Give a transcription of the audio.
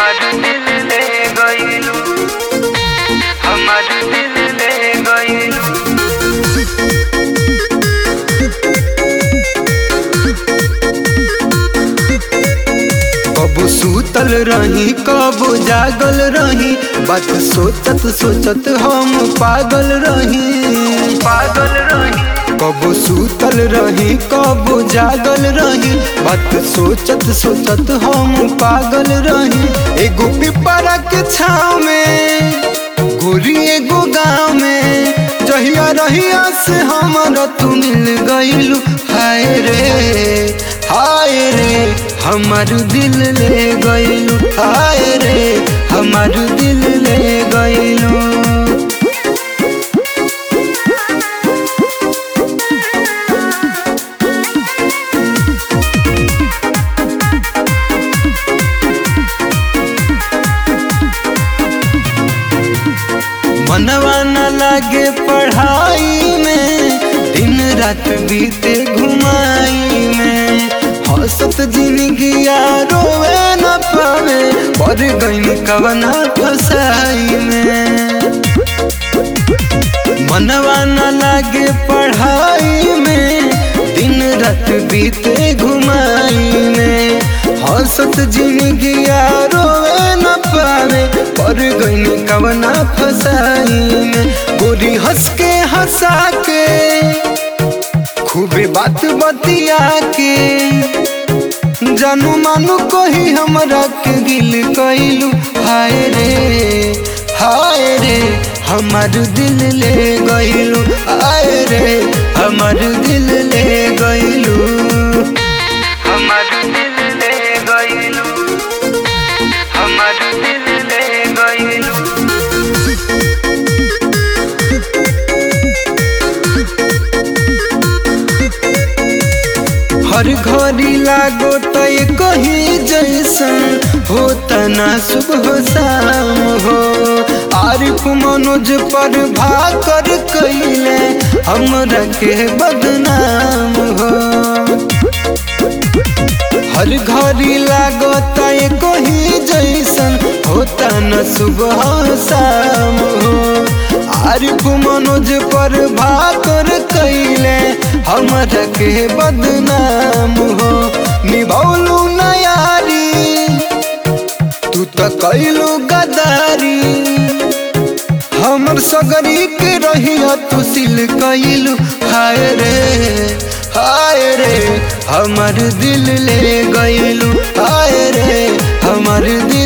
हमार दिल ले गइलू हमार दिल ले गइलू कबो सूतल रही कबो जागल रही बात सोचत सोचत हम पागल रही पागल रही कबो सूतल रही कबो जागल रही बात सोचत सोचत हम पागल रही एगो पिपरा के छाव में गोरी एगो गाँव में जहिया रहिया से हमारा तू मिल गइलू हाय रे हाय रे हमार दिल ले गइलू हाय रे हमार दिल ले गइलू मनवा न लागे पढ़ाई में दिन रात बीते घुमाई में हंसत जिंदगी रोवे न पावे पर गई कवना फसाई में मनवा न लागे पढ़ाई में दिन रात बीते घुमाई में हंसत जिंदगी रोवे न पावे पर गई कवना फसाई में गोरी हंस के हंसा के खूबे बात बतिया के जानू मानू कही हमरा के दिल कैलू हाय रे हाय रे हमार दिल ले गइलू हाय रे हमार दिल ले गइलू हमार दिल ले गइलू हमार दिल ले गइलू हर घड़ी लागो तो कहीं जैसन होता ना सुबह शाम हो आरिफ मनोज पर भाकर कैले हमरा के बदनाम हो हर घड़ी लागो तो कहीं जैसन होता न सुबह शाम हो आरिफ मनोज पर भाकर कैले हमरा के बदनाम हो निभौलू नयारी तू तो कैलू गदारी हमर सगरी के रहिया तू सिल कैलू हाय रे हाय रे हमर दिल ले गइलू हाय रे हमर दिल